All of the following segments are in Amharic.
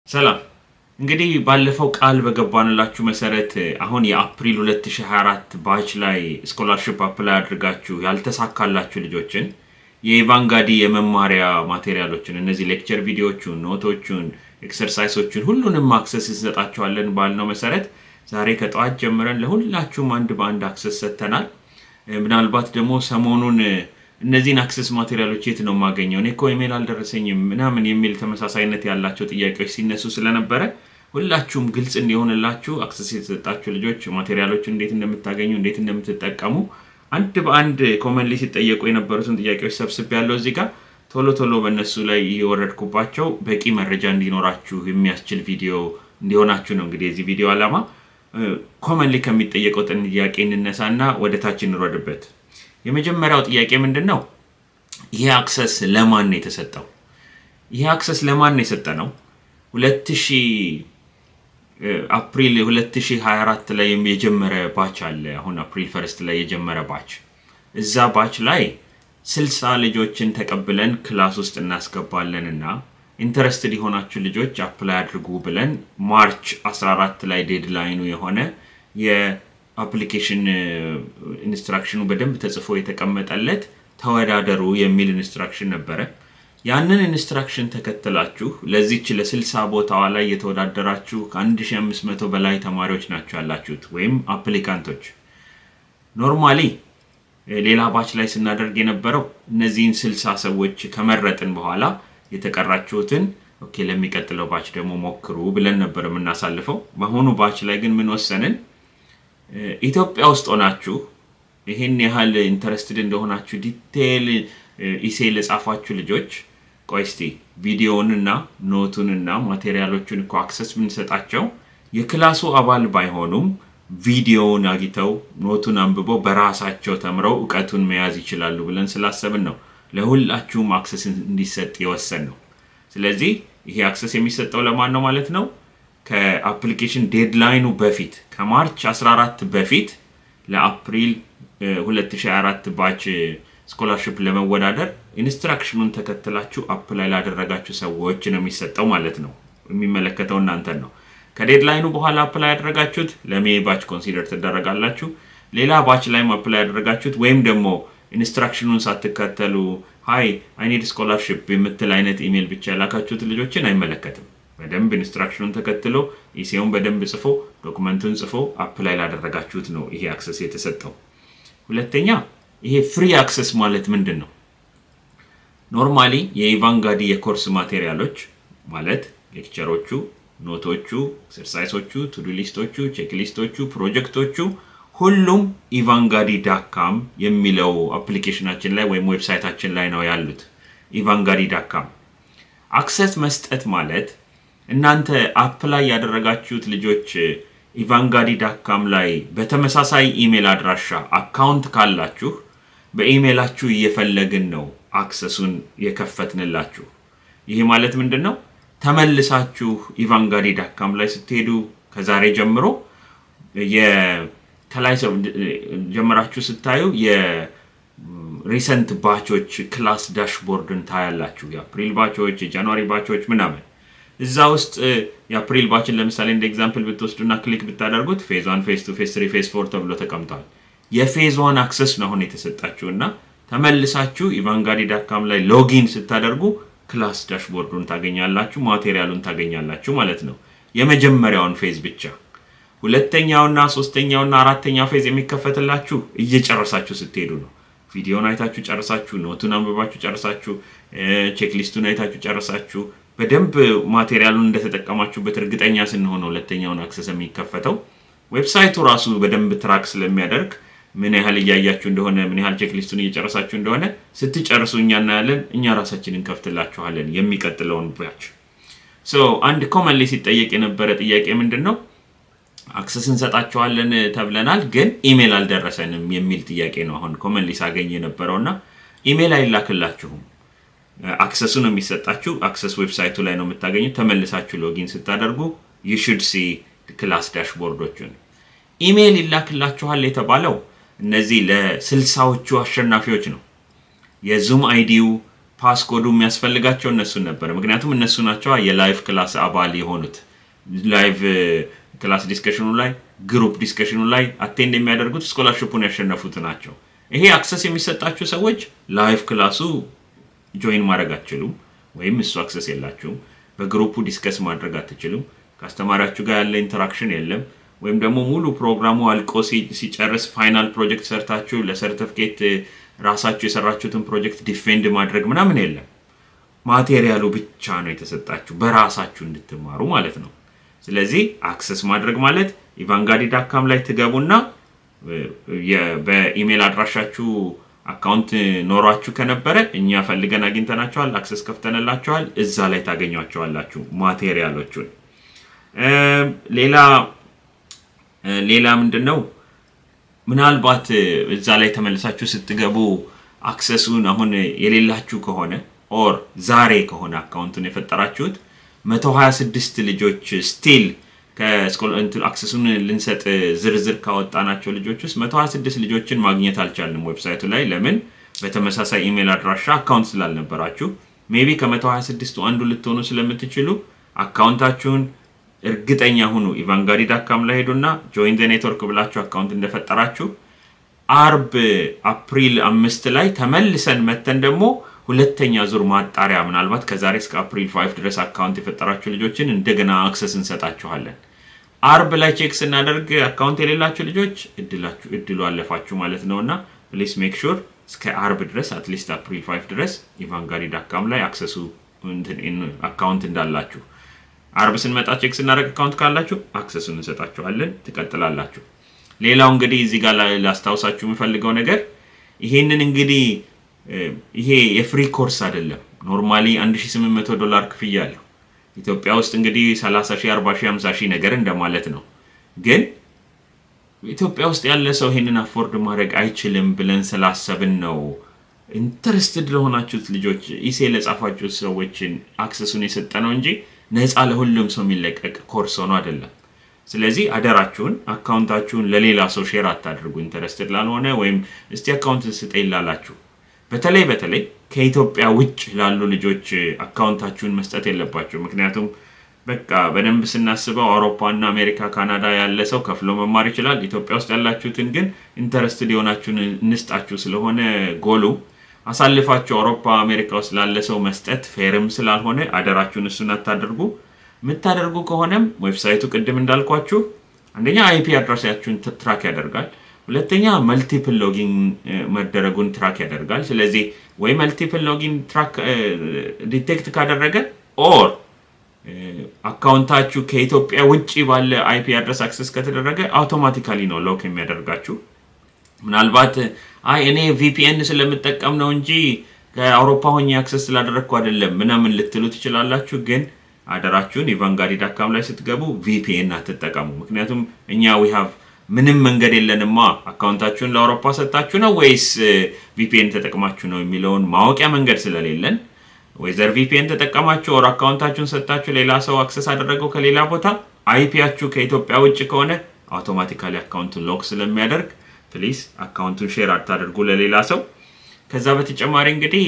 ሰላም እንግዲህ ባለፈው ቃል በገባንላችሁ መሰረት አሁን የአፕሪል 2024 ባች ላይ ስኮላርሽፕ አፕላይ አድርጋችሁ ያልተሳካላችሁ ልጆችን የኢቫንጋዲ የመማሪያ ማቴሪያሎችን እነዚህ ሌክቸር ቪዲዮቹን፣ ኖቶቹን፣ ኤክሰርሳይሶቹን ሁሉንም አክሰስ እንሰጣችኋለን ባልነው መሰረት ዛሬ ከጠዋት ጀምረን ለሁላችሁም አንድ በአንድ አክሰስ ሰጥተናል። ምናልባት ደግሞ ሰሞኑን እነዚህን አክሰስ ማቴሪያሎች የት ነው የማገኘው? እኔ እኮ ኢሜል አልደረሰኝም ምናምን የሚል ተመሳሳይነት ያላቸው ጥያቄዎች ሲነሱ ስለነበረ ሁላችሁም ግልጽ እንዲሆንላችሁ አክሰስ የተሰጣችሁ ልጆች ማቴሪያሎችን እንዴት እንደምታገኙ እንዴት እንደምትጠቀሙ አንድ በአንድ ኮመንሊ ሲጠየቁ የነበሩትን ጥያቄዎች ሰብስብ ያለው እዚህ ጋር ቶሎ ቶሎ በእነሱ ላይ እየወረድኩባቸው በቂ መረጃ እንዲኖራችሁ የሚያስችል ቪዲዮ እንዲሆናችሁ ነው። እንግዲህ የዚህ ቪዲዮ ዓላማ ኮመንሊ ከሚጠየቀው ጥያቄ እንነሳና ወደ ታች እንውረድበት። የመጀመሪያው ጥያቄ ምንድን ነው? ይህ አክሰስ ለማን ነው የተሰጠው? ይህ አክሰስ ለማን ነው የሰጠ ነው? 2000 አፕሪል 2024 ላይ የጀመረ ባች አለ። አሁን አፕሪል ፈርስት ላይ የጀመረ ባች እዛ ባች ላይ ስልሳ ልጆችን ተቀብለን ክላስ ውስጥ እናስገባለን እና ኢንተረስትድ የሆናችሁ ልጆች አፕላይ አድርጉ ብለን ማርች 14 ላይ ዴድላይኑ የሆነ የአፕሊኬሽን ኢንስትራክሽኑ በደንብ ተጽፎ የተቀመጠለት ተወዳደሩ የሚል ኢንስትራክሽን ነበረ። ያንን ኢንስትራክሽን ተከትላችሁ ለዚች ለስልሳ ቦታዋ ላይ የተወዳደራችሁ ከ1500 በላይ ተማሪዎች ናቸው ያላችሁት ወይም አፕሊካንቶች። ኖርማሊ ሌላ ባች ላይ ስናደርግ የነበረው እነዚህን ስልሳ ሰዎች ከመረጥን በኋላ የተቀራችሁትን ኦኬ ለሚቀጥለው ባች ደግሞ ሞክሩ ብለን ነበር የምናሳልፈው። በአሁኑ ባች ላይ ግን ምን ወሰንን? ኢትዮጵያ ውስጥ ሆናችሁ ይህን ያህል ኢንተረስትድ እንደሆናችሁ ዲቴይል ኢሴ ለጻፋችሁ ልጆች ቆይ እስቲ ቪዲዮውንና ኖቱንና ማቴሪያሎቹን እኮ አክሰስ ብንሰጣቸው የክላሱ አባል ባይሆኑም ቪዲዮውን አግኝተው ኖቱን አንብበው በራሳቸው ተምረው እውቀቱን መያዝ ይችላሉ ብለን ስላሰብን ነው ለሁላችሁም አክሰስ እንዲሰጥ የወሰን ነው። ስለዚህ ይሄ አክሰስ የሚሰጠው ለማን ነው ማለት ነው? ከአፕሊኬሽን ዴድላይኑ በፊት ከማርች 14 በፊት ለአፕሪል 2024 ባች ስኮላርሽፕ ለመወዳደር ኢንስትራክሽኑን ተከትላችሁ አፕላይ ላደረጋችሁ ሰዎች ነው የሚሰጠው ማለት ነው። የሚመለከተው እናንተን ነው። ከዴድላይኑ በኋላ አፕላይ ያደረጋችሁት ለሜ ባች ኮንሲደር ትደረጋላችሁ። ሌላ ባች ላይም አፕላይ ያደረጋችሁት ወይም ደግሞ ኢንስትራክሽኑን ሳትከተሉ ሀይ አይኒድ ስኮላርሽፕ የምትል አይነት ኢሜል ብቻ የላካችሁት ልጆችን አይመለከትም። በደንብ ኢንስትራክሽኑን ተከትሎ ኢሴውን በደንብ ጽፎ ዶክመንቱን ጽፎ አፕላይ ላደረጋችሁት ነው ይሄ አክሰስ የተሰጠው። ሁለተኛ ይሄ ፍሪ አክሰስ ማለት ምንድን ነው? ኖርማሊ የኢቫንጋዲ የኮርስ ማቴሪያሎች ማለት ሌክቸሮቹ፣ ኖቶቹ፣ ኤክሰርሳይሶቹ፣ ቱዱ ሊስቶቹ፣ ቼክ ሊስቶቹ፣ ፕሮጀክቶቹ ሁሉም ኢቫንጋዲ ዳካም የሚለው አፕሊኬሽናችን ላይ ወይም ዌብሳይታችን ላይ ነው ያሉት። ኢቫንጋዲ ዳካም አክሰስ መስጠት ማለት እናንተ አፕላይ ያደረጋችሁት ልጆች ኢቫንጋዲ ዳካም ላይ በተመሳሳይ ኢሜል አድራሻ አካውንት ካላችሁ በኢሜላችሁ እየፈለግን ነው አክሰሱን የከፈትንላችሁ። ይህ ማለት ምንድን ነው? ተመልሳችሁ ኢቫንጋዲ ዳካም ላይ ስትሄዱ ከዛሬ ጀምሮ ከላይ ጀምራችሁ ስታዩ የሪሰንት ባቾች ክላስ ዳሽቦርድን ታያላችሁ። የአፕሪል ባቾች፣ የጃንዋሪ ባቾች ምናምን እዛ ውስጥ የአፕሪል ባችን ለምሳሌ እንደ ኤግዛምፕል ብትወስዱና ክሊክ ብታደርጉት ፌዝ ዋን፣ ፌዝ ቱ፣ ፌዝ ትሪ፣ ፌዝ ፎር ተብሎ ተቀምጧል። የፌዝ ዋን አክሰስ ነው አሁን የተሰጣችሁ እና ተመልሳችሁ ኢቫንጋዲ ዳካም ላይ ሎጊን ስታደርጉ ክላስ ዳሽቦርዱን ታገኛላችሁ፣ ማቴሪያሉን ታገኛላችሁ ማለት ነው። የመጀመሪያውን ፌዝ ብቻ ሁለተኛውና ሶስተኛውና አራተኛው ፌዝ የሚከፈትላችሁ እየጨረሳችሁ ስትሄዱ ነው። ቪዲዮን አይታችሁ ጨርሳችሁ፣ ኖቱን አንብባችሁ ጨርሳችሁ፣ ቼክሊስቱን አይታችሁ ጨርሳችሁ በደንብ ማቴሪያሉን እንደተጠቀማችሁበት እርግጠኛ ስንሆን ሁለተኛውን አክሰስ የሚከፈተው ዌብሳይቱ ራሱ በደንብ ትራክ ስለሚያደርግ ምን ያህል እያያችሁ እንደሆነ ምን ያህል ቼክሊስቱን እየጨረሳችሁ እንደሆነ ስትጨርሱ እኛ እናያለን። እኛ ራሳችን እንከፍትላችኋለን የሚቀጥለውን ባች። አንድ ኮመንሊ ሲጠየቅ የነበረ ጥያቄ ምንድን ነው? አክሰስ እንሰጣችኋለን ተብለናል፣ ግን ኢሜል አልደረሰንም የሚል ጥያቄ ነው። አሁን ኮመንሊ ሳገኝ የነበረው እና ኢሜል አይላክላችሁም አክሰሱ ነው የሚሰጣችሁ። አክሰስ ዌብሳይቱ ላይ ነው የምታገኙት። ተመልሳችሁ ሎጊን ስታደርጉ ዩሹድ ሲ ክላስ ዳሽቦርዶቹን ኢሜይል ይላክላችኋል የተባለው እነዚህ ለስልሳዎቹ አሸናፊዎች ነው። የዙም አይዲው ፓስኮዱ የሚያስፈልጋቸው እነሱን ነበር። ምክንያቱም እነሱ ናቸው የላይቭ ክላስ አባል የሆኑት ላይቭ ክላስ ዲስከሽኑ ላይ ግሩፕ ዲስከሽኑ ላይ አቴንድ የሚያደርጉት ስኮላርሽፑን ያሸነፉት ናቸው። ይሄ አክሰስ የሚሰጣችሁ ሰዎች ላይቭ ክላሱ ጆይን ማድረግ አትችሉም፣ ወይም እሱ አክሰስ የላችሁም። በግሩፑ ዲስከስ ማድረግ አትችሉም። ከአስተማሪያችሁ ጋር ያለ ኢንተራክሽን የለም። ወይም ደግሞ ሙሉ ፕሮግራሙ አልቆ ሲጨርስ ፋይናል ፕሮጀክት ሰርታችሁ ለሰርተፍኬት ራሳችሁ የሰራችሁትን ፕሮጀክት ዲፌንድ ማድረግ ምናምን የለም። ማቴሪያሉ ብቻ ነው የተሰጣችሁ በራሳችሁ እንድትማሩ ማለት ነው። ስለዚህ አክሰስ ማድረግ ማለት ኢቫንጋዲ ዳካም ላይ ትገቡና በኢሜል አድራሻችሁ አካውንት ኖሯችሁ ከነበረ እኛ ፈልገን አግኝተናቸዋል፣ አክሰስ ከፍተንላቸዋል። እዛ ላይ ታገኟቸዋላችሁ ማቴሪያሎቹን። ሌላ ሌላ ምንድን ነው ምናልባት እዛ ላይ ተመልሳችሁ ስትገቡ አክሰሱን አሁን የሌላችሁ ከሆነ ኦር ዛሬ ከሆነ አካውንቱን የፈጠራችሁት 126 ልጆች ስቲል አክሰሱን ልንሰጥ ዝርዝር ካወጣናቸው ልጆች ውስጥ 126 ልጆችን ማግኘት አልቻልንም ዌብሳይቱ ላይ። ለምን? በተመሳሳይ ኢሜል አድራሻ አካውንት ስላልነበራችሁ። ሜቢ ከ126ቱ አንዱ ልትሆኑ ስለምትችሉ አካውንታችሁን እርግጠኛ ሁኑ። ኢቫንጋዲ ዳካም ላይ ሄዱና ጆይን ዘ ኔትወርክ ብላችሁ አካውንት እንደፈጠራችሁ አርብ አፕሪል አምስት ላይ ተመልሰን መተን ደግሞ ሁለተኛ ዙር ማጣሪያ ምናልባት ከዛሬ እስከ አፕሪል ፋይቭ ድረስ አካውንት የፈጠራችሁ ልጆችን እንደገና አክሰስ እንሰጣችኋለን። አርብ ላይ ቼክ ስናደርግ አካውንት የሌላችሁ ልጆች እድላችሁ እድሉ አለፋችሁ ማለት ነው እና ፕሊስ ሜክ ሹር እስከ አርብ ድረስ አትሊስት አፕሪል ፋይቭ ድረስ ኢቫንጋሪ ዳካም ላይ አክሰሱ አካውንት እንዳላችሁ አርብ ስንመጣ ቼክ ስናደርግ አካውንት ካላችሁ አክሰሱን እንሰጣችኋለን፣ ትቀጥላላችሁ። ሌላው እንግዲህ እዚህ ጋር ላስታውሳችሁ የምፈልገው ነገር ይሄንን እንግዲህ ይሄ የፍሪ ኮርስ አይደለም። ኖርማሊ 1800 ዶላር ክፍያ አለው። ኢትዮጵያ ውስጥ እንግዲህ 30 ሺህ፣ 40 ሺህ፣ 50 ሺህ ነገር እንደማለት ነው። ግን ኢትዮጵያ ውስጥ ያለ ሰው ይሄንን አፎርድ ማድረግ አይችልም ብለን ስላሰብን ነው ኢንተረስትድ ለሆናችሁት ልጆች ኢሴ ለጻፋችሁት ሰዎችን አክሰሱን የሰጠ ነው እንጂ ነፃ ለሁሉም ሰው የሚለቀቅ ኮርስ ሆኖ አይደለም። ስለዚህ አደራችሁን አካውንታችሁን ለሌላ ሰው ሼር አታድርጉ። ኢንተረስትድ ላልሆነ ወይም እስቲ አካውንት ስጠኝ ላላችሁ በተለይ በተለይ ከኢትዮጵያ ውጭ ላሉ ልጆች አካውንታችሁን መስጠት የለባቸው። ምክንያቱም በቃ በደንብ ስናስበው አውሮፓና አሜሪካ፣ ካናዳ ያለ ሰው ከፍሎ መማር ይችላል። ኢትዮጵያ ውስጥ ያላችሁትን ግን ኢንተረስትድ የሆናችሁን እንስጣችሁ ስለሆነ ጎሉ አሳልፋችሁ አውሮፓ፣ አሜሪካ ውስጥ ላለ ሰው መስጠት ፌርም ስላልሆነ አደራችሁን እሱን አታደርጉ። የምታደርጉ ከሆነም ዌብሳይቱ ቅድም እንዳልኳችሁ አንደኛ አይፒ አድራሻችሁን ትራክ ያደርጋል። ሁለተኛ መልቲፕል ሎጊን መደረጉን ትራክ ያደርጋል። ስለዚህ ወይ መልቲፕል ሎጊን ትራክ ዲቴክት ካደረገ ኦር አካውንታችሁ ከኢትዮጵያ ውጭ ባለ አይፒ አድረስ አክሰስ ከተደረገ አውቶማቲካሊ ነው ሎክ የሚያደርጋችሁ። ምናልባት አይ እኔ ቪፒኤን ስለምጠቀም ነው እንጂ ከአውሮፓ ሆኜ አክሰስ ስላደረግኩ አይደለም ምናምን ልትሉ ትችላላችሁ። ግን አደራችሁን ኢቫንጋዲ ዳካም ላይ ስትገቡ ቪፒኤን አትጠቀሙ። ምክንያቱም እኛ ዊ ሃቭ ምንም መንገድ የለንማ አካውንታችሁን ለአውሮፓ ሰጣችሁ ነው ወይስ ቪፒኤን ተጠቅማችሁ ነው የሚለውን ማወቂያ መንገድ ስለሌለን ወይዘር ቪፒኤን ተጠቀማችሁ ወር አካውንታችሁን ሰጣችሁ ሌላ ሰው አክሰስ አደረገው ከሌላ ቦታ አይፒያችሁ ከኢትዮጵያ ውጭ ከሆነ አውቶማቲካሊ አካውንቱን ሎክ ስለሚያደርግ ፕሊዝ አካውንቱን ሼር አታደርጉ ለሌላ ሰው። ከዛ በተጨማሪ እንግዲህ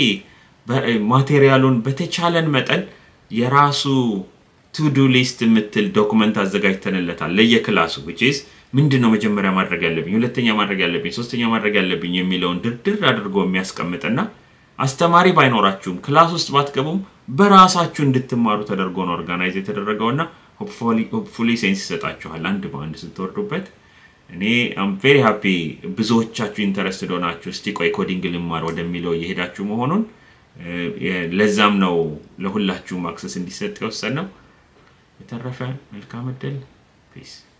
ማቴሪያሉን በተቻለን መጠን የራሱ ቱዱ ሊስት የምትል ዶኩመንት አዘጋጅተንለታል ለየክላሱ ዊችዝ ምንድን ነው መጀመሪያ ማድረግ ያለብኝ፣ ሁለተኛ ማድረግ ያለብኝ፣ ሶስተኛ ማድረግ ያለብኝ የሚለውን ድርድር አድርጎ የሚያስቀምጥና አስተማሪ ባይኖራችሁም ክላስ ውስጥ ባትገቡም በራሳችሁ እንድትማሩ ተደርጎ ነው ኦርጋናይዝ የተደረገውና ሆፕፉሊ ሴንስ ይሰጣችኋል አንድ በአንድ ስትወርዱበት። እኔ አም ቬሪ ሃፒ ብዙዎቻችሁ ኢንተረስትድ ሆናችሁ እስቲ ቆይ ኮዲንግ ልማር ወደሚለው እየሄዳችሁ መሆኑን ለዛም ነው ለሁላችሁም አክሰስ እንዲሰጥ የወሰን ነው። የተረፈ መልካም እድል ፒስ